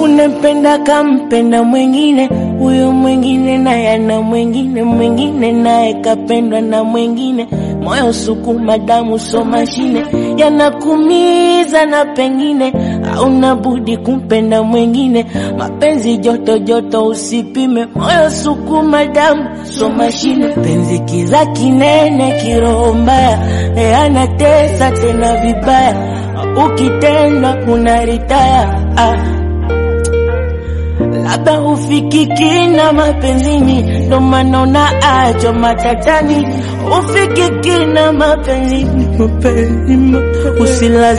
unempenda kampenda mwingine, huyo mwingine naye ana mwingine, mwingine naye kapendwa na mwingine. Moyo sukuma damu so mashine, yanakumiza na pengine hauna budi kumpenda mwingine. Mapenzi joto joto, usipime. Moyo sukuma damu so mashine, penzi kiza kinene, kiroho mbaya, e anatesa tena vibaya, ukitendwa unaritaya ah. Labda ufikiki na mapenzini, ndo maana unaacho matatani. Ufikiki na mapenzini, mapenzi, mapenzi. Usilazi